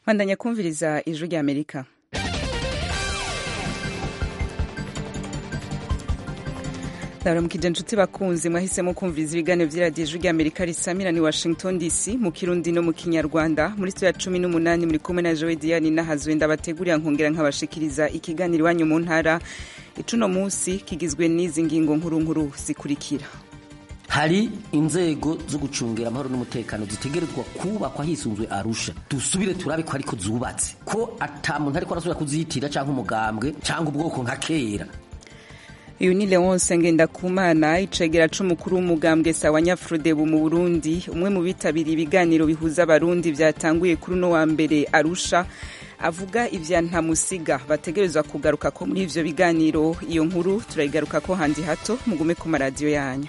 bandanya kumviriza ijwi rya amerika ndabaramukije inshuti bakunzi mwahisemo kumviriza ibiganiro by'iradiyo ijwi rya amerika risamira ni washington dc mu kirundi no mu kinyarwanda muri ya cumi n'umunani muri kumwe na jowe diyani n'ahazwe ndabategurira nkongera nkabashikiriza ikiganiro iwanyu mu ntara icuno munsi kigizwe n'izi ngingo nkuru nkuru zikurikira hari inzego zo gucungira amahoro n'umutekano zitegerezwa kubakwa hisunzwe arusha dusubire turabe ko ariko zubatse ko ata muntu ariko arasubira kuzihitira cyangwa umugambwe cyangwa ubwoko nka kera uyu ni leonce ngendakumana icegera c'umukuru w'umugambwe sawa nyafurodebu mu burundi umwe mu bitabiriye ibiganiro bihuza abarundi vyatanguye kuri uno wa mbere arusha avuga ivya ntamusiga bategerezwa kugaruka ko muri ivyo biganiro iyo nkuru turayigaruka ko handi hato mugume ku maradiyo yanyu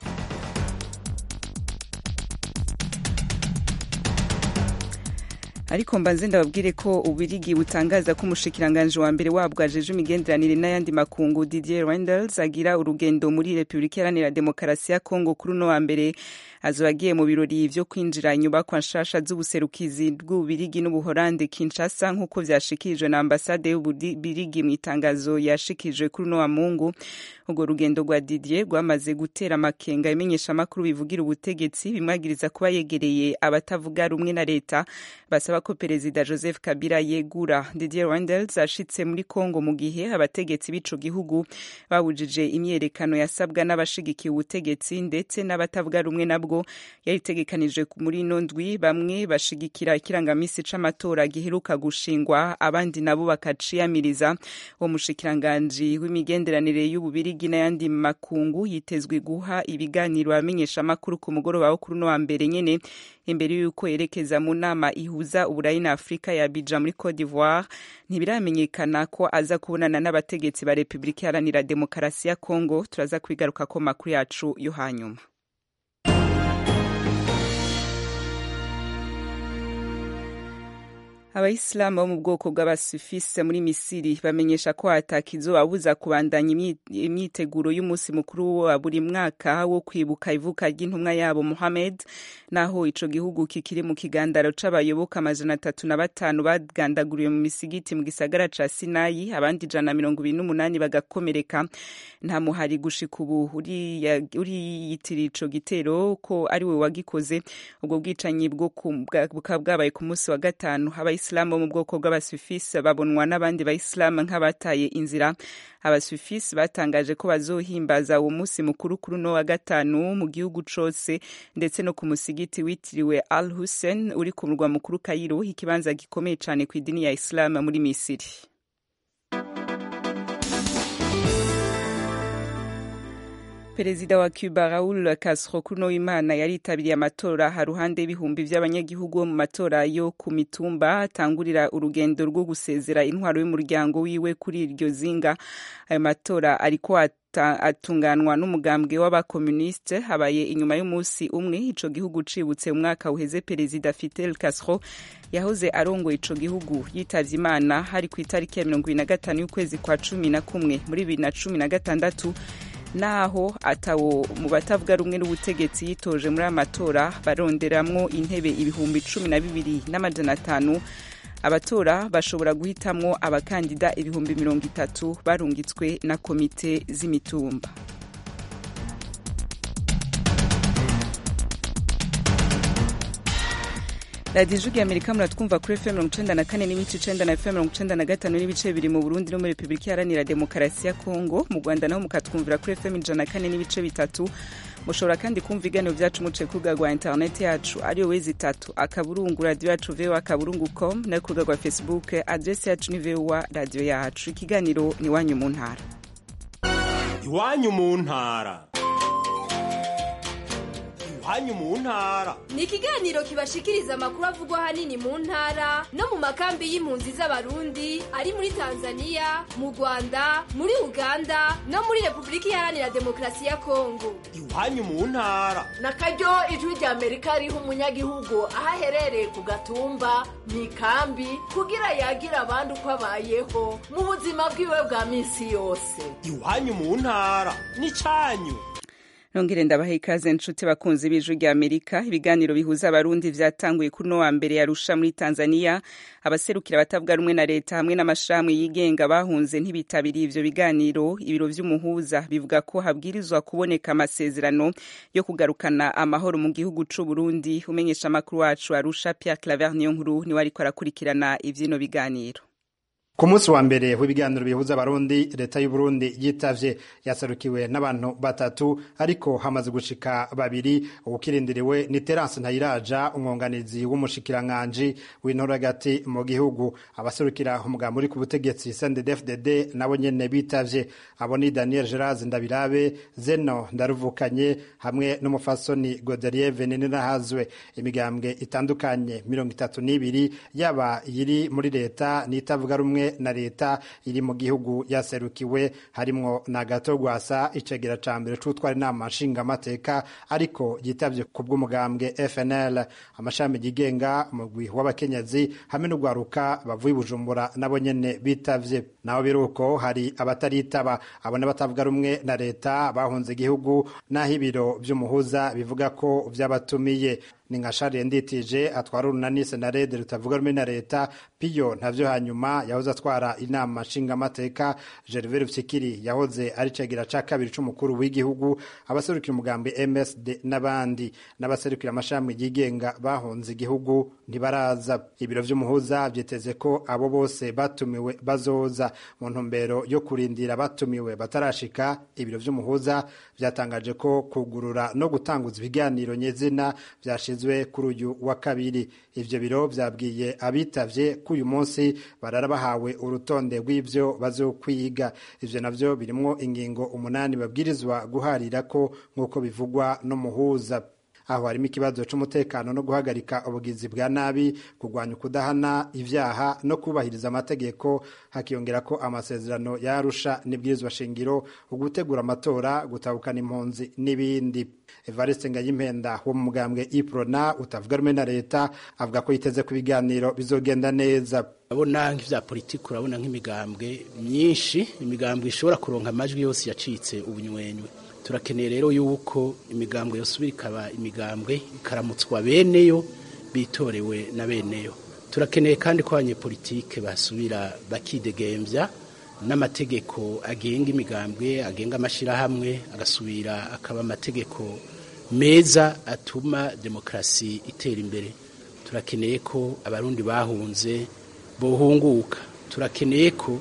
ariko mbanze ndababwire ko ubirigi butangaza ko umushikiranganje wa mbere wabwo ajeje imigenderanire n'ayandi makungu Didier Reynders agira urugendo muri Repubulika Iharanira Demokarasi ya Kongo kuri uno wa mbere azoba agiye mu birori vyo kwinjira inyubakwa nshasha z'ubuserukizi bw'ububirigi n'ubuholande Kinshasa nk'uko vyashikirijwe na ambasade y'ububirigi mu itangazo yashikirijwe kuri uno wa Mungu urwo rugendo rwa Didier rwamaze gutera amakenga imenyesha amakuru bivugira ubutegetsi bimwagiriza kuba yegereye abatavuga rumwe na leta basaba ko perezida Joseph Kabila yegura Didier Reynders ashitse muri Kongo mu gihe abategetsi b'ico gihugu babujije imyerekano yasabwa n'abashigikiye ubutegetsi ndetse n'abatavuga rumwe nabwo yari itegekanijwe muri ino ndwi bamwe bashigikira ikirangamisi c'amatora giheruka gushingwa abandi nabo bakaciyamiriza uwo mushikiranganji w'imigenderanire y'ububirigi n'ayandi makungu yitezwe guha ibiganiro abamenyesha amakuru ku mugoroba wo kuri uno wa mbere nyene imbere y'uko yerekeza mu nama ihuza uburayi na afurika ya bija muri cote d'ivoire ntibiramenyekana ko aza kubonana n'abategetsi ba repubulika iharanira demokarasi ya kongo turaza kwigaruka ko makuru yacu yo hanyuma abayisilamu bo mu bwoko bw'abasufise muri misiri bamenyesha ko hatakizobabuza kubandanya imyiteguro y'umunsi mukuru wa buri mwaka wo kwibuka ivuka ry'intumwa yabo muhamed naho ico gihugu kikiri mu kigandaro c'abayoboka amajana atatu na batanu bagandaguriwe mu misigiti mu gisagara ca sinayi abandi ijana na mirongo ibiri n'umunani bagakomereka nta muhari gushika ubu uriyitiriye ico gitero ko ari we wagikoze ubwo bwicanyi bukaba bwabaye ku munsi wa gatanu abayisilamu bo mu bwoko bw'abasufisi babonwa n'abandi bayisilamu nk'abataye inzira abasufisi batangaje ko bazohimbaza uwo munsi mukuru kuri uno wa gatanu mu gihugu cose ndetse no ku musigiti witiriwe al hussein uri ku murwa mukuru kayiro ikibanza gikomeye cane ku idini ya isilamu muri misiri perezida wa cuba raul castro kuno w'imana yaritabiriye amatora haruhande y'ibihumbi vy'abanyagihugu bo mu matora yo ku mitumba atangurira urugendo rwo gusezera intwaro y'umuryango wiwe kuri iryo zinga ayo matora ariko atunganwa n'umugambwe w'abakomuniste habaye inyuma y'umunsi umwe ico gihugu cibutse umwaka uheze perezida Fidel Castro yahoze arongoye ico gihugu yitavye imana hari ku itariki ya mirongo ibiri na gatanu y'ukwezi kwa cumi na kumwe muri bibiri na cumi na gatandatu naho atawo mu batavuga rumwe n'ubutegetsi yitoje muri aya matora baronderamwo intebe ibihumbi cumi na bibiri n'amajana atanu abatora bashobora guhitamwo abakandida ibihumbi mirongo itatu barungitswe na komite z'imitumba radiyo ijwi amerika muratwumva kuri fm mirongo icenda na kane n'ibice icenda na fm mirongo icenda na gatanu n'ibice bibiri mu burundi no muri repubulika iharanira demokarasi ya kongo mu rwanda naho mukatwumvira kuri fm ijana na kane n'ibice bitatu mushobora kandi kumva ibiganiro vyacu muciye ku rubuga rwa interineti yacu ariyo wezi itatu akaburungu radiyo yacu voa akaburungu com no ku rubuga rwa facebook adresi yacu ni voa radiyo yacu ikiganiro ni iwanyu mu ntara iwanyu mu ntara iwanyu mu ntara ni ikiganiro kibashikiriza amakuru avugwa ahanini mu ntara no mu makambi y'impunzi z'abarundi ari muri tanzania mu rwanda muri uganda no muri repubulika iharanira demokarasi ya kongo iwanyu mu ntara na karyo ijwi rya amerika riha umunyagihugu aho aherereye ku gatumba mu ikambi kugira yagira abandi uko abayeho mu buzima bwiwe bwa minsi yose iwanyu mu ntara ni cyanyu nongere ndabaha ikaze nshuti bakunzi b'ijwi rya amerika ibiganiro bihuza abarundi vyatanguye kuri no wa mbere yarusha muri tanzania abaserukira abatavuga rumwe na leta hamwe n'amashirahamwe yigenga bahunze ntibitabiriye ivyo biganiro ibiro vy'umuhuza bivuga ko habwirizwa kuboneka amasezerano yo kugarukana amahoro mu gihugu c'uburundi umenyesha amakuru wacu arusha pierre claver niyo nkuru niwe ariko arakurikirana ivy'ino biganiro ku munsi wa mbere w'ibiganiro bihuza abarundi leta y'uburundi yitavye yaserukiwe n'abantu batatu ariko hamaze gushika babiri ubukirindiriwe ni terance ntayiraja umwunganizi w'umushikiranganji w'intora hagati mu gihugu abaserukira umugambi uri ku butegetsi sndfdd nabo nyene bitavye abo ni daniel gerard ndabirabe zeno ndaruvukanye hamwe n'umufasoni godelier veninirahazwe imigambwe itandukanye mirongo itatu n'ibiri yaba iyiri muri leta n'itavuga rumwe na leta iri mu gihugu yaserukiwe harimwo na gato gwasa icegera ca mbere c'utwara inama nshingamateka ariko yitavye ku bw'umugambwe FNL amashami yigenga umugwi w'abakenyezi hamwe n'ugwaruka bavuye i Bujumbura nabo nyene bitavye naho biruko hari abataritaba abo n'abatavuga rumwe na leta bahunze igihugu naho ibiro vy'umuhuza bivuga ko vyabatumiye ni nka Charles Nditije atwara urunani senarede rutavuga rumwe na leta piyo ntavyo hanyuma yahoze atwara inama nshingamateka Gervais Rufyikiri yahoze ari cegera ca kabiri c'umukuru w'igihugu abaserukira umugambi MSD n'abandi n'abaserukira amashami yigenga bahunze igihugu ntibaraza ibiro vy'umuhuza vyiteze ko abo bose batumiwe bazoza mu ntumbero yo kurindira batumiwe batarashika ibiro vy'umuhuza vyatangaje ko kugurura no gutanguza ibiganiro nyezina vyashizwe kuri uyu wa kabiri ivyo biro vyabwiye abitavye ko uyu munsi barara bahawe urutonde rw'ivyo bazokwiga ivyo navyo birimwo ingingo umunani babwirizwa guharira ko nk'uko bivugwa n'umuhuza aho harimo ikibazo c'umutekano no guhagarika ubugizi bwa nabi kurwanya ukudahana ivyaha no kubahiriza amategeko hakiyongera ko amasezerano yarusha n'ibwirizwa shingiro ugutegura amatora gutabukana impunzi n'ibindi evariste ngayimpenda wo mu mugambwe iprona utavuga rumwe na leta avuga ko yiteze ko ibiganiro bizogenda neza urabona nk'ivya politiki urabona nk'imigambwe myinshi imigambwe ishobora kuronka amajwi yose yacitse ubunywenywe turakeneye rero yuko imigambwe yosubira ikaba imigambwe ikaramutswa beneyo bitorewe na beneyo turakeneye kandi ko abanyepolitike basubira bakidegembya n'amategeko agenga imigambwe agenga amashyirahamwe agasubira akaba amategeko meza atuma demokarasi itera imbere turakeneye ko abarundi bahunze bohunguka turakeneye ko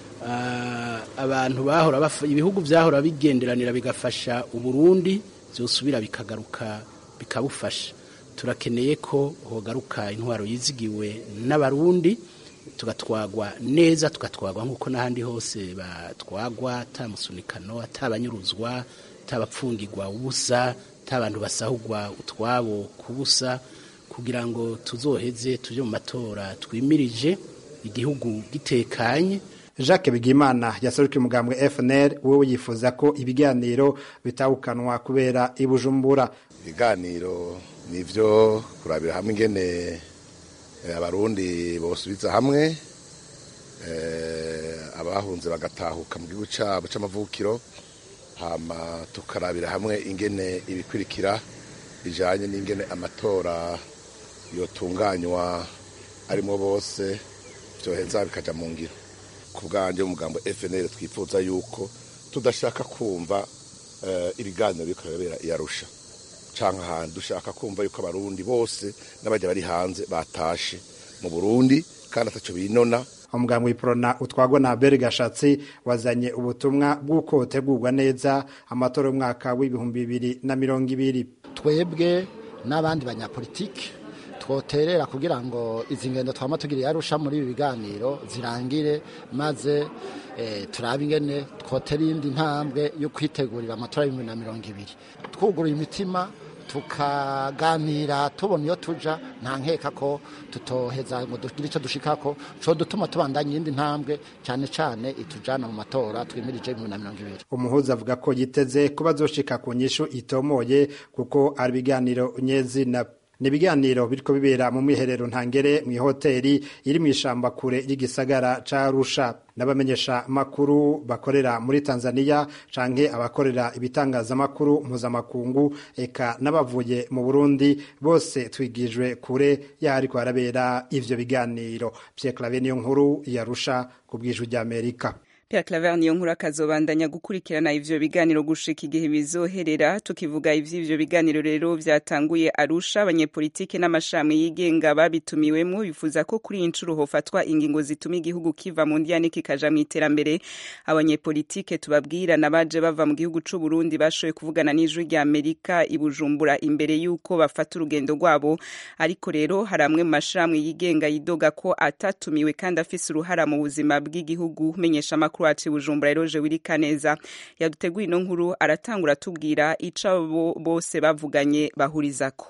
abantu bahora ibihugu byahora bigenderanira bigafasha uburundi byosubira bikagaruka bikabufasha turakeneye ko hogaruka intwaro yizigiwe n'abarundi tugatwagwa neza tugatwagwa nk'uko n'ahandi hose batwagwa atamusunikano atabanyuruzwa atabapfungirwa ubusa atabantu basahugwa utwabo kubusa kugira ngo tuzoheze tujye mu matora twimirije igihugu gitekanye Jacques Bigimana yaserukiye umugambwe FNL wowe yifuza ko ibiganiro bitawukanwa kubera ibujumbura ibiganiro nivyo kurabira hamwe ingene abarundi bosubiza hamwe abahunze bagatahuka mu gihugu cyabo c'amavukiro hama tukarabira hamwe ingene ibikurikira bijanye n'ingene amatora yotunganywa arimo bose vyoheza bikaja mu ngiro ku bwanjye umugambo FNL twifuza yuko tudashaka kumva ibiganiro biriko birabera iyarusha canke ahantu dushaka kumva yuko abarundi bose n'abajya bari hanze batashe mu Burundi kandi ataco binona umugambi w'iprona utwagwa na Abel Gashatsi wazanye ubutumwa bw'uko utegurwa neza amatora y'umwaka w'ibihumbi bibiri na mirongo ibiri twebwe n'abandi banyapolitiki twoterera kugira ngo izi ngendo twama tugiriye arusha muri ibi biganiro zirangire maze turabe ingene twotera iyindi ntambwe yo kwitegurira amatora y'ibihumbi na mirongo ibiri twuguruye imitima tukaganira tubona iyo tuja nta nkeka ko tutoheza ngo dugire icyo dushikako co dutuma tubandanya iyindi ntambwe cyane cyane itujana mu matora twimirije ibihumbi na mirongo ibiri umuhuza avuga ko yiteze kuba azoshika ku nyishu itomoye kuko ari ibiganiro nyezina ni ibiganiro biriko bibera mu mwiherero ntangere mu ihoteli iri mu ishamba kure y'igisagara ca Arusha n'abamenyesha makuru bakorera muri Tanzania canke abakorera ibitangazamakuru mpuzamakungu eka n'abavuye mu Burundi bose twigijwe kure yahariko harabera ivyo biganiro Pierre Claver niyo nkuru yarusha ku bw'ijwi ry'Amerika Pierre Claver niyo nkuru akazobandanya gukurikirana ivyo biganiro gushika igihe bizoherera tukivuga ivy'ivyo biganiro rero vyatanguye Arusha abanyepolitike n'amashami yigenga babitumiwemwo bifuza ko kuri iyi ncuro hofatwa ingingo zituma igihugu kiva mu ndiyane kikaja mu iterambere abanyepolitike tubabwira nabaje bava mu gihugu c'u Burundi bashoboye kuvugana n'ijwi rya Amerika i Bujumbura imbere yuko bafata urugendo rwabo ariko rero hari amwe mu mashami yigenga yidoga ko atatumiwe kandi afise uruhara mu buzima bw'igihugu menyesha amakuru wacu bujumbura eroje wirika neza yaduteguye ino nkuru aratangura atubwira ico abo bose bavuganye bahurizako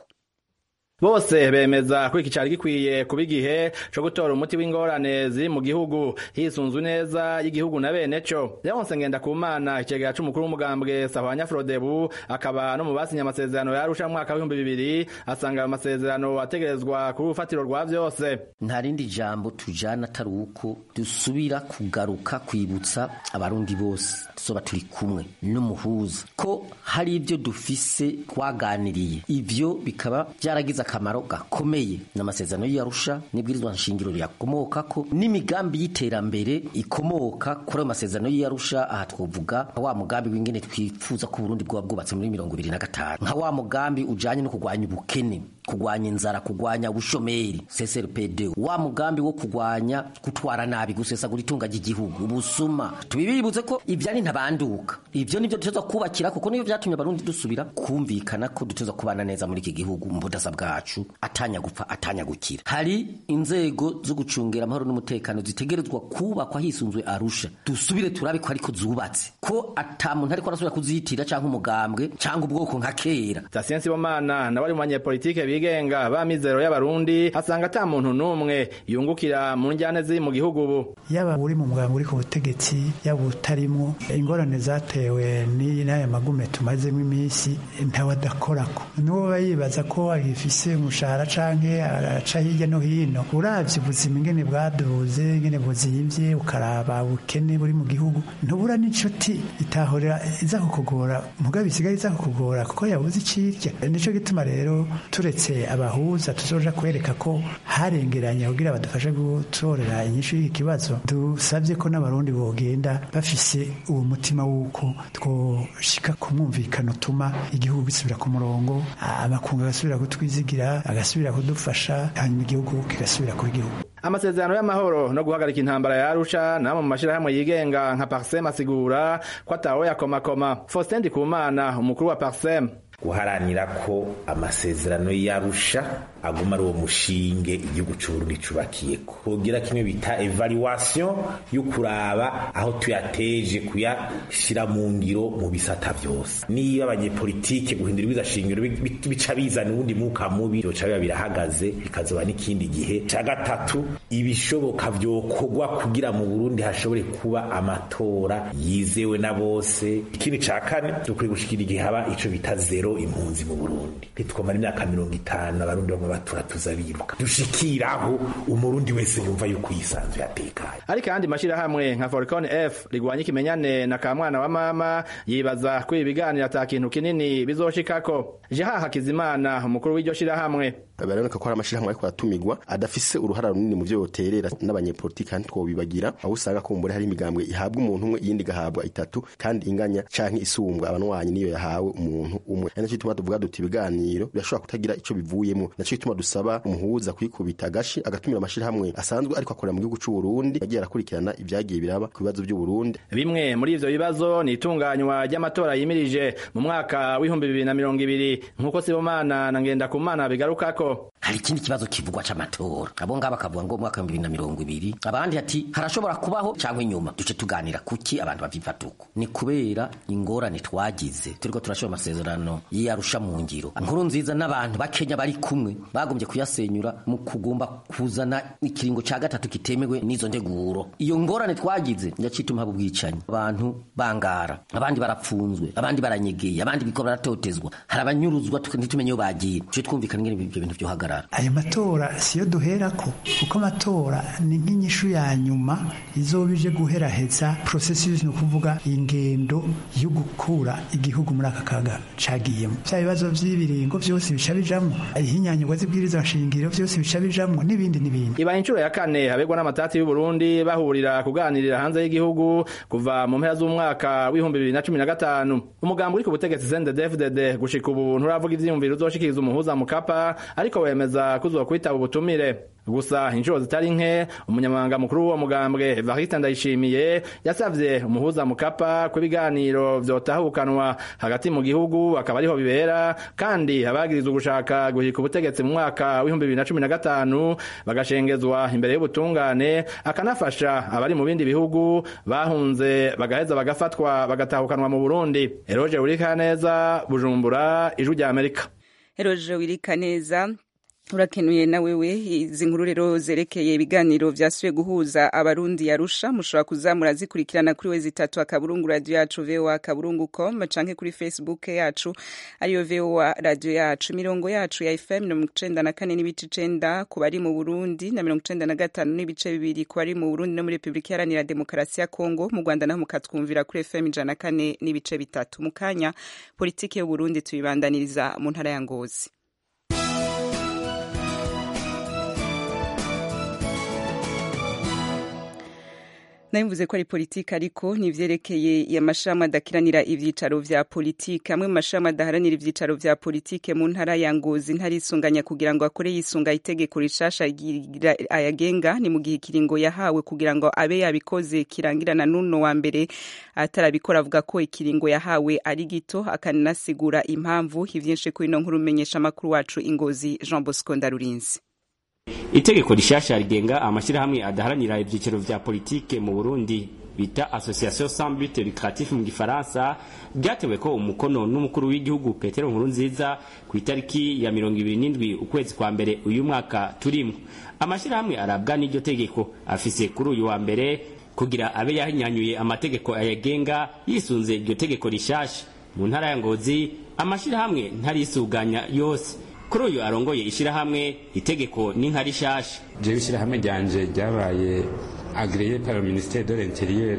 bose bemeza ko iki cari gikwiye kuba igihe co gutora umuti w'ingorane ziri mu gihugu hisunzwe neza y'igihugu na bene co leonse ngendakumana icegera c'umukuru w'umugambwe sahwanya frodebu akaba no mu basinye amasezerano yarusha mu mwaka w'ibihumbi bibiri asanga ayo masezerano ategerezwa kuri urufatiro rwa vyose nta rindi jambo tujana atari uko dusubira kugaruka kwibutsa abarundi bose tuzoba turi kumwe n'umuhuza ko hari ivyo dufise twaganiriye ivyo bikaba vyaragize akamaro gakomeye n'amasezerano y'Arusha n'ibwirizwa nshingiro riyakomokako n'imigambi y'iterambere ikomoka kuri ayo masezerano y'Arusha aha twovuga wa mugambi w'ingene twifuza ko Burundi bwoba bwubatse muri mirongo ibiri na gatanu nka wa mugambi ujanye no kurwanya ubukene kugwanya inzara kugwanya ubushomeri CSRPD wa mugambi wo kugwanya gutwara nabi gusesagura itunga ry'igihugu ubusuma tubibibutse ko ivyari ntabanduka ivyo nivyo duteza kubakira kuko nivyo vyatumye abarundi dusubira kumvikana ko duteza kubana neza muri iki gihugu mu budasa bwacu atanya gupfa atanya gukira hari inzego zo gucungira amahoro n'umutekano zitegerezwa kubakwa hisunzwe Arusha dusubire turabe ko ariko zubatse ko ata muntu ariko arasubira kuzitira canke umugambwe canke ubwoko nka kera Tatien Sibomana nabari mu banyepolitike bigenga ba mizero y'abarundi asanga ata muntu n'umwe yungukira mu njyane ziri mu gihugu ubu yaba uri mu mugambi uri ku butegetsi yaba utarimo ingorane zatewe n'aya magume tumazemo iminsi ntawe adakorako n'uwo aba yibaza ko agifise umushahara canke araca hirya no hino uravye ubuzima ingene bwaduze ingene buzimvye ukaraba ubukene buri mu gihugu ntubura n'inshuti itahorera iza kukugora mugabe isigaye iza kukugora kuko yabuze icirya nico gituma rero turetse abahuza tuzoja kwereka ko harengeranye kugira badufashe gutorera inyishu y'iki kibazo dusabye ko n'abarundi bogenda bafise uwo mutima w'uko twoshika ku mwumvikano utuma igihugu gisubira ku murongo amakungu agasubira kutwizigira agasubira kudufasha hanyuma igihugu kigasubira kuba igihugu amasezerano y'amahoro no guhagarika intambara ya Arusha namwe mu mashirahamwe yigenga nka Parsem asigura ko atawe yakomakoma Faustin Ndikumana umukuru wa Parsem guharanira ko amasezerano y'Arusha aguma ari uwo mushinge igihugu c'Uburundi cubakiye kugira kimwe bita evaluation yo kuraba aho tuyateje kuyashira mu ngiro mu bisata vyose niba abanyepolitike guhindura ibiza shingiro bica bizana ubundi mwuka mubi byoca biba birahagaze bikazoba n'ikindi gihe ca gatatu ibishoboka vyokorwa kugira mu Burundi hashobore kuba amatora yizewe na bose ikindi ca kane dukwiye gushikira igihe haba ico bita zero impunzi mu Burundi ntitwomara imyaka mirongo itanu abarundi bamwe batura tuza biruka dushikiraho umurundi wese yumva yuko yisanzwe yatekanye ariko ayandi mashirahamwe nka Falcon F rigwanya ikimenyane na kamwana wa mama yibaza ko ibi biganiro ata kintu kinini bizoshikako Jeha Hakizimana umukuru w'iryo shirahamwe baraboneka ko hari amashirahamwe ariko aratumigwa adafise uruhara runini mu vyo yoterera n'abanyepolitiki kandi twobibagira aho usanga ko mbere hari imigambwe ihabwa umuntu umwe iyindi gahabwa itatu kandi inganya canke isumbwa abanwanyi niyo yahawe umuntu umwe ari naco gituma tuvuga duti ibiganiro birashobora kutagira ico bivuyemo naco gituma dusaba umuhuza kwikubita agashi agatumira amashirahamwe asanzwe ariko akorera mu gihugu c'u Burundi yagiye arakurikirana ivyagiye biraba ku bibazo vy'u Burundi bimwe muri ivyo bibazo ni itunganywa ry'amatora yimirije mu mwaka w'ibihumbi bibiri na mirongo ibiri nk'uko Sibomana na Ngendakumana bigarukako hari ikindi kibazo kivugwa c'amatora abo ngabo bakavuga ngo umwaka w'ibihumbi bibiri na mirongo ibiri abandi ati harashobora kubaho cyangwa inyuma duce tuganira kuki abantu bavyifata uko ni kubera ingorane twagize turiko turashira amasezerano y'iyarusha mu ngiro nkuru nziza n'abantu bakenya bari kumwe bagombye kuyasenyura mu kugomba kuzana ikiringo ca gatatu kitemewe n'izo nteguro iyo ngorane twagize yacituma haba ubwicanyi abantu bangara abandi barapfunzwe abandi baranyegeye abandi biko baratotezwa hari abanyuruzwa ntitumenye iyo bagiye tuje twumvikana ingene ibyo bintu vyohagarara ayo matora siyo duherako kuko amatora ni nk'inyishu ya nyuma izoba ije guheraheza processus ni ukuvuga ingendo yo gukura igihugu muri aka kaga cagiyemo vya bibazo vy'ibiringo vyose bica bijamwo ihinyanyurwa z'ibwiriza nshingiro vyose bica bijamwo n'ibindi n'ibindi ibaye inshuro ya kane habegwa n'amatati y'u Burundi bahurira kuganirira hanze y'igihugu kuva mu mpera z'umwaka w'ibihumbi bibiri na cumi na gatanu umugambi uri ku butegetsi CNDD-FDD gushika ubu nturavuga ivyiyumviro uzoshikiriza umuhuza mu kapa ariko wemeza kuzokwitaba ubutumire gusa inshuro zitari nke umunyamabanga mukuru w'uwo mugambwe Evariste Ndayishimiye yasavye umuhuza mukapa ko ibiganiro vyotahukanwa hagati mu gihugu akaba ariho bibera kandi abagirizwa gushaka guhika ubutegetsi mu mwaka w'ibihumbi bibiri na cumi na gatanu bagashengezwa imbere y'ubutungane akanafasha abari mu bindi bihugu bahunze bagaheza bagafatwa bagatahukanwa mu Burundi Eroje Urikaneza Bujumbura Ijwi rya Amerika Eroje Urikaneza urakenuye na wewe izi nkuru rero zerekeye ibiganiro vyasubiye guhuza abarundi yarusha mushobora kuza murazikurikirana kuri wezi itatu akaburungu radio yacu voa akaburungu com canke kuri facebook yacu ariyo voa radio yacu imirongo yacu ya fm mirongo icenda na kane n'ibice icenda ku bari mu burundi na mirongo icenda na gatanu n'ibice bibiri ku bari mu burundi no muri repubulika iharanira demokarasi ya kongo mu rwanda naho mukatwumvira kuri fm ijana na kane n'ibice bitatu mu kanya politiki y'uburundi tuyibandaniriza mu ntara ya ngozi nabivuze ko ari politiki ariko nivyerekeye amashirahamwe adakiranira ivyicaro vya politiki amwe mu mashirahamwe adaharanira ivyicaro vya politiki mu ntara ya ngozi ntarisunganya kugira ngo akore yisunga itegeko rishasha ayagenga ni mu gihe ikiringo yahawe kugira ngo abe yabikoze kirangirana n'uno wa mbere atarabikora avuga ko ikiringo yahawe ari gito akananasigura impamvu ivyinshi kuri ino nkuru umenyesha amakuru wacu ingozi jean bosco ndarurinzi itegeko rishasha rigenga amashyirahamwe adaharanira ibyiciro vya politike mu Burundi bita association sans but lucratif mu gifaransa ryatewe ko umukono n'umukuru w'igihugu Petero Nkurunziza ku itariki ya mirongo ibiri n'indwi ukwezi kwa mbere uyu mwaka turimo amashyirahamwe arabwa n'iryo tegeko afise kuri uyu wa mbere kugira abe yahinyanyuye amategeko ayagenga yisunze iryo tegeko rishasha mu ntara ya Ngozi amashyirahamwe ntarisuganya yose kuri uyu arongoye ishyirahamwe itegeko ni nka rishasha jewe ishyirahamwe ryanje ryabaye agreye par le ministère de l'intérieur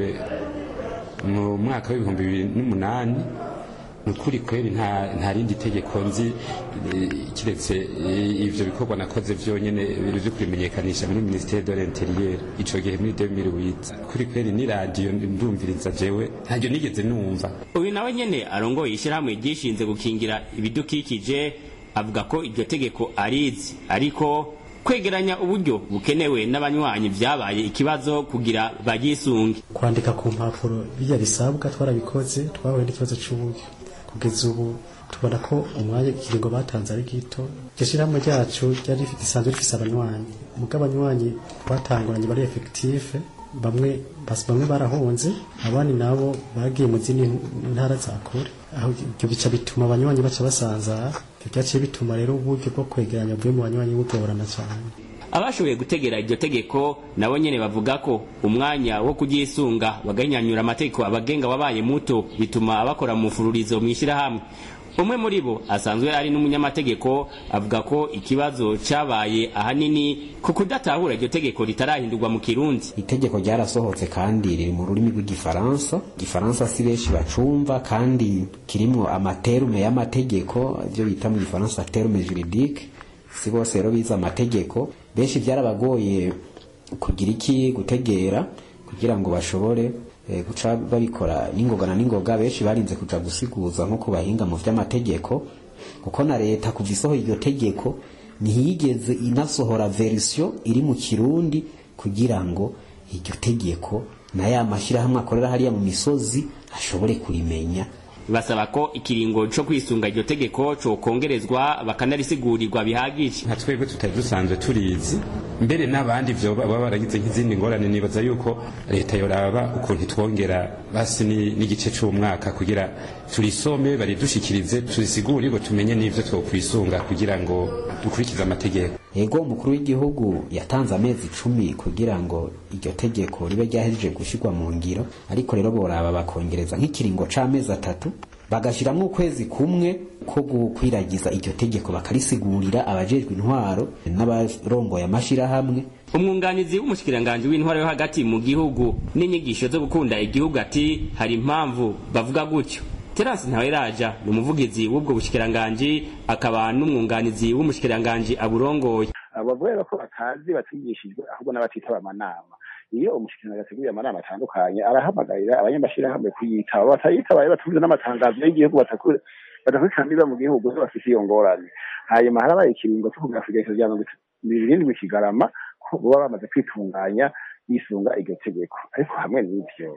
mu mwaka w'ibihumbi bibiri n'umunani ni ukuri kweri nta rindi tegeko nzi kiretse ivyo bikorwa nakoze vyonyene byo kubimenyekanisha muri ministère de l'intérieur ico gihe muri 2008 kuri kweri ni radio ndumviriza jewe ntaryo nigeze numva uyu nawe nyene arongoye ishyirahamwe ryishinze gukingira ibidukikije avuga ko iryo tegeko arizi ariko kwegeranya uburyo bukenewe n'abanywanyi vyabaye ikibazo kugira bagisunge kwandika ku mpapuro bijya bisabwa twarabikoze twahuye n'ikibazo c'uburyo kugeza ubu tubona ko umwanya ikiringo batanze ari gito iryo shirahamwe ryacu ryari rifite isanzwe rifise abanywanyi muga abanywanyi batanguranye bari efekitife bamwe bamwe barahunze abandi nabo bagiye mu zindi ntara za kure aho ibyo bica bituma abanywanyi baca basanzara byaciye bituma rero uburyo bwo kwegeranya buvuye mu banywanyi bugorana cyane abashoboye gutegera iryo tegeko nabo nyene bavuga ko umwanya wo kugisunga bagahinyanyura amategeko abagenga wabaye muto bituma bakora mu fururizo mw'ishyirahamwe umwe muri bo asanzwe ari n'umunyamategeko avuga ko ikibazo cabaye ahanini ku kudatahura iryo tegeko ritarahindurwa mu kirundi itegeko ryarasohotse kandi riri mu rurimi rw'igifaransa igifaransa si benshi bacumva kandi kirimwo amaterume y'amategeko ibyo bita mu gifaransa terume juridique si bose rero bize amategeko benshi byarabagoye kugira iki gutegera kugira ngo bashobore guca babikora n'ingoga na n'ingoga benshi barinze kuja gusiguza nko ku bahinga mu vy'amategeko kuko na leta kuva isohora iryo tegeko ntiyigeze inasohora verisiyo iri mu kirundi kugira ngo iryo tegeko na ya mashyirahamwe akorera hariya mu misozi ashobore kurimenya basaba ko ikiringo co kwisunga iryo tegeko cokongerezwa bakanarisigurigwa bihagije nka twebwe tutari dusanzwe turizi mbere n'abandi vyo baba baragize nk'izindi ngorane nibaza yuko leta yoraba ukuntu itwongera basi n'igice c'umwaka kugira turisome baridushikirize turisigurirwe tumenye n'ivyo twokwisunga kugira ngo dukurikize amategeko ego umukuru w'igihugu yatanze amezi icumi kugira ngo iryo tegeko ribe ryahejeje gushirwa mu ngiro ariko rero boraba bakongereza nk'ikiringo c'amezi atatu bagashiramwo ukwezi kumwe ko gukwiragiza iryo tegeko bakarisigurira abajejwe intwaro n'abarongoye amashirahamwe umwunganizi w'umushikiranganji w'intwaro yo hagati mu gihugu n'inyigisho zo gukunda igihugu ati hari impamvu bavuga gutyo Terence Ntaweraja ni umuvugizi w'ubwo bushikiranganji akaba n'umwunganizi w'umushikiranganji aburongoye abavuga ko batazi batigishijwe ahubwo n'abatitaba amanama iyo umushikiranganji ateguye amanama atandukanye arahamagarira abanyamashirahamwe kuyitaba batayitabaye batumvise n'amatangazo y'igihugu badakurikirana mu gihugu zo bafise iyo ngorane hanyuma harabaye ikiringo cyo kugira igerekezo rya mirongo irindwi kigarama ko baba bamaze kwitunganya bisunga iryo tegeko ariko hamwe n'ivyo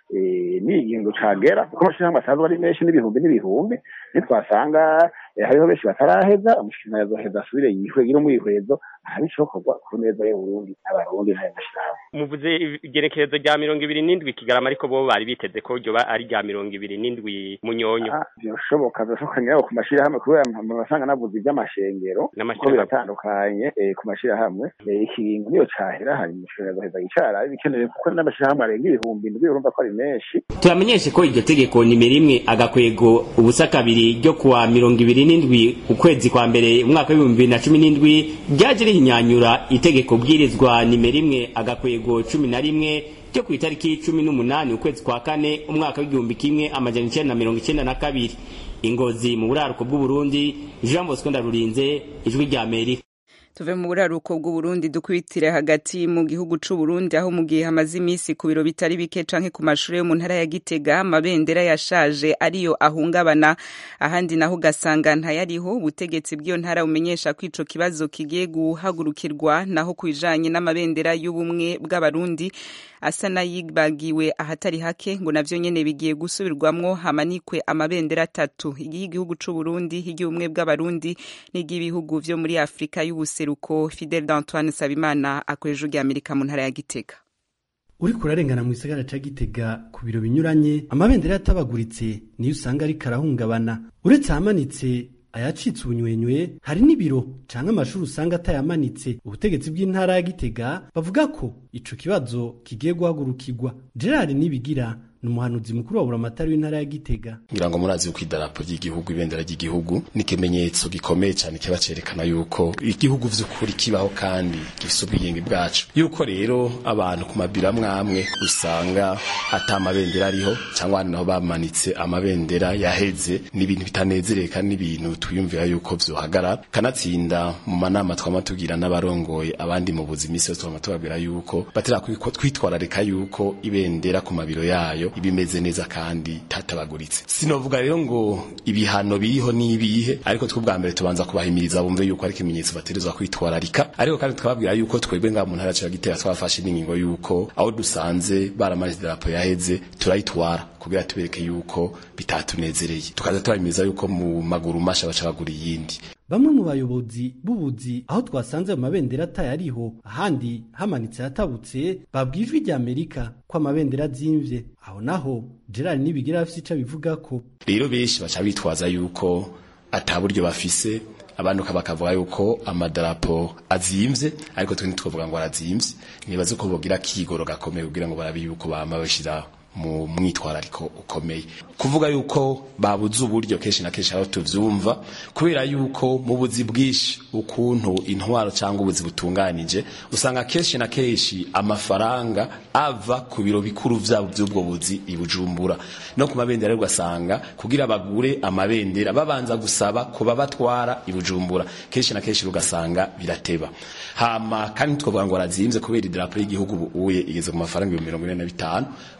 ni igihingo cagera kuko amashirahamwe asanzwe ari menshi n'ibihumbi n'ibihumbi nitwasanga hariho benshi bataraheza umushikiranganji azoheza asubire yihwegire umwihwezo ahari icokorwa ku neza y'uburundi n'abarundi n'ayo mashirahamwe muvuze igerekerezo rya mirongo ibiri n'indwi kigarama ariko bo bari biteze ko ryoba ari rya mirongo ibiri n'indwi munyonyo byoshoboka byoshoboka nyiraho ku mashirahamwe kubera basanga navuze ivy'amashengero ko biratandukanye ku mashirahamwe ikiringo niyo cahera hanyuma umushikiranganji azoheza yicara bikenewe kuko n'amashirahamwe arenga ibihumbi indwi urumva ko ari menshi turamenyeshe ko iryo tegeko nimero imwe agakwego ubusa kabiri ryo kuwa mirongo ibiri n'indwi ukwezi kwa mbere umwaka w'ibihumbi bibiri na cumi n'indwi ryaje rihinyanyura itegeko bwirizwa nimero imwe agakwego cumi na rimwe ryo ku itariki cumi n'umunani ukwezi kwa kane umwaka w'igihumbi kimwe amajana icenda na mirongo icenda na kabiri ingozi mu buraruko bw'uburundi jean bosco ndarurinze ijwi rya amerika tuve mu buraruko bw'uburundi dukwitire hagati mu gihugu c'uburundi aho mu gihe hamaze iminsi ku biro bitari bike canke ku mashuri yo mu ntara ya gitega amabendera yashaje ariyo ahungabana ahandi naho ugasanga ntayariho ubutegetsi bw'iyo ntara bumenyesha ko ico kibazo kigiye guhagurukirwa naho ku bijanye n'amabendera y'ubumwe bw'abarundi asa n'ayibagiwe ahatari hake ngo navyo nyene bigiye gusubirwamwo hamanikwe amabendera atatu iry'igihugu c'uburundi iry'ubumwe bw'abarundi n'iry'ibihugu vyo muri afurika y'ubuseruko fidel d'antoine sabimana akoresha ujya amerika mu ntara ya gitega uri kurarengana mu gisagara ca gitega ku biro binyuranye amabendera yatabaguritse niyo usanga ariko arahungabana uretse ahamanitse ayacitse ubunywenywe hari n'ibiro canke amashuri usanga atayamanitse ubutegetsi bw'intara ya gitega bavuga ko ico kibazo kigiye guhagurukirwa gerard nibigira ni umuhanuzi mukuru wa buramatari w'intara ya gitega ngira ngo murazi yuko idarapo ry'igihugu ibendera ry'igihugu ni ikimenyetso gikomeye cyane kiba cerekana yuko igihugu vy'ukuri kibaho kandi gifise ubwigenge bwacu yuko rero abantu ku mabiro amwe amwe usanga ata amabendera ariho cyangwa ahandi naho bamanitse amabendera yaheze ni ibintu bitanezereye kandi n'ibintu twiyumvira yuko vyohagarara kanatsinda mu manama twama tugira n'abarongoye abandi mu buzima isi yose twama tubabwira yuko batera kwitwararika yuko ibendera ku mabiro yayo ibimeze neza kandi tatabaguritse sinovuga rero ngo ibihano biriho nibihe ariko twubwa mbere tubanza kubahimiriza bumve yuko ari ikimenyetso bategerezwa kwitwararika ariko kandi tukababwira yuko twebwe nga mu ntara ya Gitega twafashe n'ingingo yuko aho dusanze baramaze idarapo yaheze turayitwara kugira tubereke yuko bitatunezereye tukaza tubahimiriza yuko mu maguru masha baca bagura iyindi bamwe mu bayobozi b'ubuzi aho twasanze ayo mabendera atayariho ahandi hamanitse yatabutse babwijwe rya amerika ko amabendera azimvye aho naho gerard nibigira afise ico abivuga ko rero benshi baca bitwaza yuko ata buryo bafise abandi bakavuga yuko amadarapo azimvye ariko twe ntitwovuga ngo arazimvye nibaze ko bogira kigoro gakomeye kugira ngo barabe yuko bama bashira mu mwitwarariko ukomeye kuvuga yuko babuze uburyo kenshi na kenshi aho tuvyumva kubera yuko mu buzi bwinshi ukuntu intwaro cyangwa ubuzi butunganije usanga kenshi na kenshi amafaranga ava ku biro bikuru vyabo by'ubwo buzi i Bujumbura no ku mabendera ugasanga kugira bagure amabendera babanza gusaba kuba batwara i Bujumbura kenshi na kenshi ugasanga birateba hama kandi twavuga ngo arazimvye kubera idarapo y'igihugu ubuye igeze ku mafaranga ibihumbi mirongo ine na bitanu kuri ivyo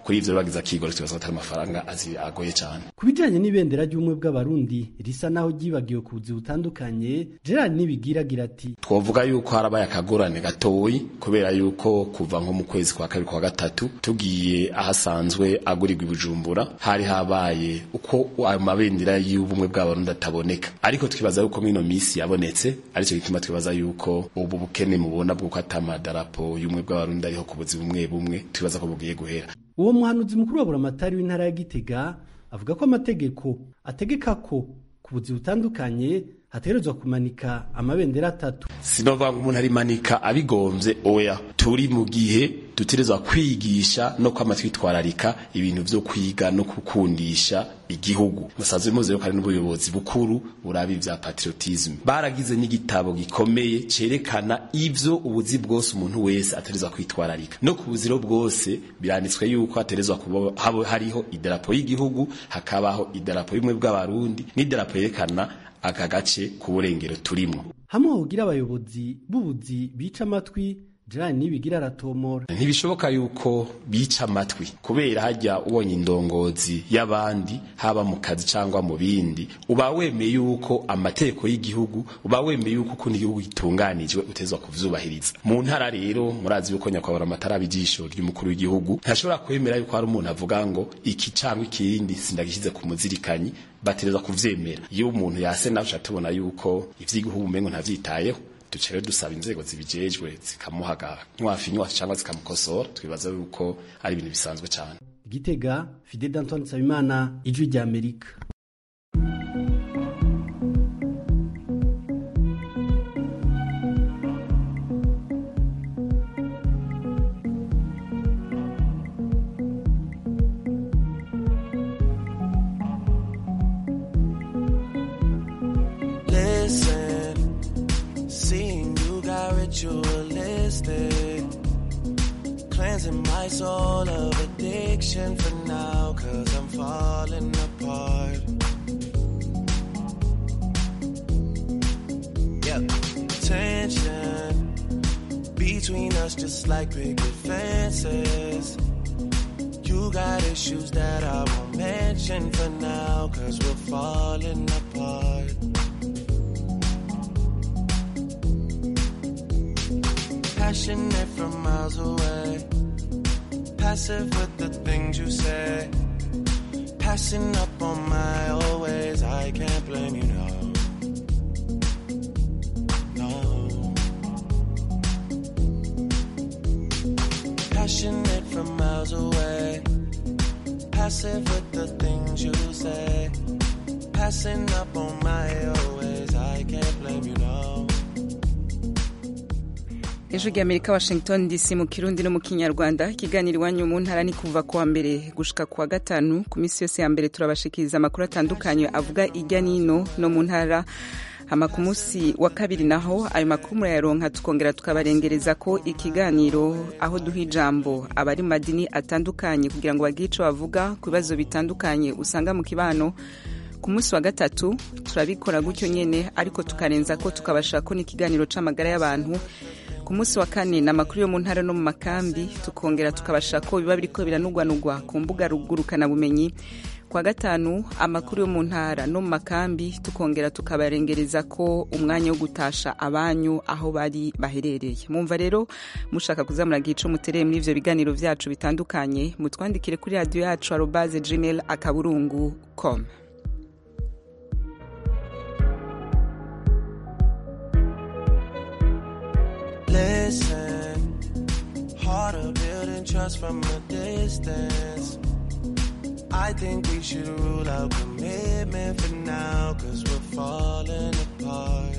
bagize akigoro tubaza ko atari amafaranga azi agoye cyane ku bijanye n'ibendera ry'ubumwe bw'abarundi risa naho ryibagiwe ku buzi butandukanye gerard nibigiragira ati twavuga yuko harabaye akagorane gatoyi kubera yuko kuva nko mu kwezi kwa kabiri kwa gatatu tugiye ahasanzwe agurirwa ibijumbura hari habaye uko ayo mabendera y'ubumwe bw'abarundi ataboneka ariko twibaza yuko mwino misi yabonetse aricyo gituma twibaza yuko ubu bukene mubona bw'uko atamadarapo y'ubumwe bw'abarundi ariho ku buzi bumwe bumwe twibaza ko bugiye guhera uwo muhanuzi mukuru wa buramatari w'intara ya gitega avuga ko amategeko ategeka ko ku buzi butandukanye hategerezwa kumanika amabendera atatu sinovuga ngo umuntu arimanika abigomvye oya turi mu gihe dutegerezwa kwigisha no kwama twitwararika ibintu vyo kwiga no gukundisha igihugu musanzwe muzi yuko hari n'ubuyobozi bukuru burabi vya patriotisme baragize n'igitabo gikomeye cerekana ivyo ubuzi bwose umuntu wese ategerezwa kwitwararika no ku buziro bwose biranditswe yuko hategerezwa kuba hariho idarapo y'igihugu hakabaho idarapo y'ubumwe bw'abarundi n'idarapo yerekana aka gace ku burengero turimo hamwe hogira abayobozi b'ubuzi bica amatwi Gerard nibigira aratomora ntibishoboka yuko bica amatwi kubera hajya ubonye indongozi y'abandi haba mu kazi cyangwa mu bindi uba wemeye yuko amategeko y'igihugu uba wemeye yuko ukundi igihugu gitunganijwe utezwa kuvyubahiriza mu ntara rero murazi yuko nyakwabura amatara bijisho ry'umukuru w'igihugu ntashobora kwemera yuko hari umuntu avuga ngo iki cyangwa ikindi sindagishyize ku muzirikanyi batereza kuvyemera iyo umuntu yase nawe tubona yuko ivy'igihugu umengo ntavyitayeho duca rero dusaba inzego zibijejwe zikamuhaga nkwafinywa cyangwa zikamukosora twibaza yuko ari ibintu bisanzwe cyane gitega fide d'antoine nsabimana ijwi rya amerika Listen, seeing you got ritualistic. Cleansing my soul of addiction for now, cause I'm falling apart. Yep, tension between us just like picket fences. You got issues that I won't mention for now, cause we're falling apart. Passionate from miles away, passive with the things you say. Passing up on my always, I can't blame you, no. No. Passionate from miles away, passive with the things you say. Passing up on my always, I can't blame you, no. ejo ry'amerika washington dc mu kirundi no mu kinyarwanda ikiganiro iwanyu mu ntara ni kuva kuwa mbere gushika kuwa gatanu ku minsi yose ya mbere turabashikiriza amakuru atandukanye avuga ijya n'ino no mu ntara hama ku munsi wa kabiri naho ayo makuru murayaronka tukongera tukabarengereza ko ikiganiro aho duha ijambo abari mu madini atandukanye kugira ngo bagire ico bavuga ku bibazo bitandukanye usanga mu kibano ku munsi wa gatatu turabikora gutyo nyene ariko tukarenza ko tukabashaka ko n'ikiganiro c'amagara y'abantu ku munsi wa kane ni amakuru yo mu ntara no mu makambi tukongera tukabashaka ko biba biriko biranugwanugwa ku mbuga rugurukanabumenyi kwa gatanu amakuru yo mu ntara no mu makambi tukongera tukabarengereza ko umwanya wo gutasha abanyu aho bari baherereye mumva rero mushaka kuzamura ico mutereye muri ivyo biganiro vyacu bitandukanye mutwandikire kuri radiyo yacu arobaze gmail akaburungu com Listen, harder building trust from a distance. I think we should rule out commitment for now, cause we're falling apart.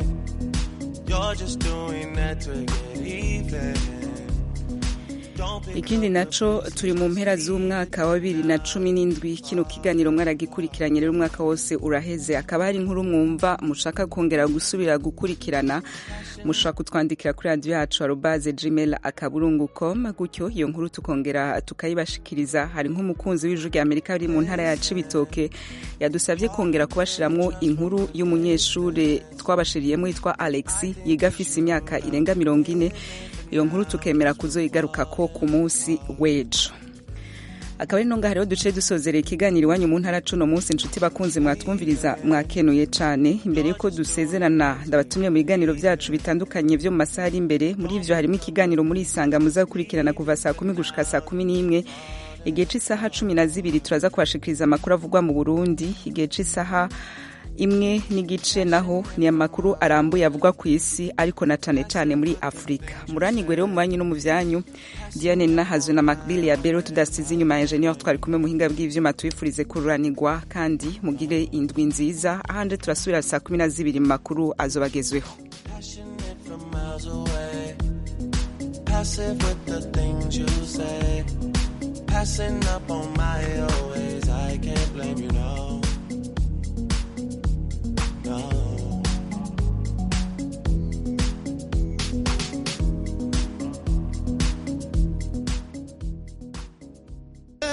Leaving, you're just doing that to get even. Don't pick ikindi naco turi mu mpera z'umwaka wa bibiri na cumi n'indwi kino kiganiro mwaragikurikiranye rero umwaka wose uraheze akaba hari inkuru mwumva mushaka kongera gusubira gukurikirana mushobora kutwandikira kuri radiyo yacu arobaze gmail akaburungu com gutyo iyo nkuru tukongera tukayibashikiriza hari nk'umukunzi w'ijwi rya amerika uri mu ntara ya cibitoke yadusabye kongera kubashiramwo inkuru y'umunyeshuri twabashiriyemo yitwa alexi yiga afise imyaka irenga mirongo ine iyo nkuru tukemera kuzoyigaruka ko ku munsi w'ejo akaba ari nonga hariho duce dusozereye ikiganiro iwanyu mu ntara cuno munsi inshuti bakunzi mwatwumviriza mwakenuye cane imbere yuko dusezerana ndabatumye mu biganiro vyacu bitandukanye vyo mu masaha ari imbere muri ivyo harimo ikiganiro muri isanga muza gukurikirana kuva saa kumi gushika saa kumi n'imwe igihe c'isaha cumi na zibiri turaza kubashikiriza amakuru avugwa mu burundi igihe c'isaha imwe n'igice naho ni amakuru arambuye avugwa ku isi ariko na cane cane muri afurika muranigwe rero mu banyu no mu vyanyu diane nahazwe na macbill ya bero tudasize inyuma ya engineer twari kumwe muhinga bw'ivyuma tubifurize kururanirwa kandi mugire indwi nziza ahanje turasubira saa kumi na zibiri mu makuru azobagezweho from miles away. Passive with the things you say. Passing up on my always. I can't blame you, no.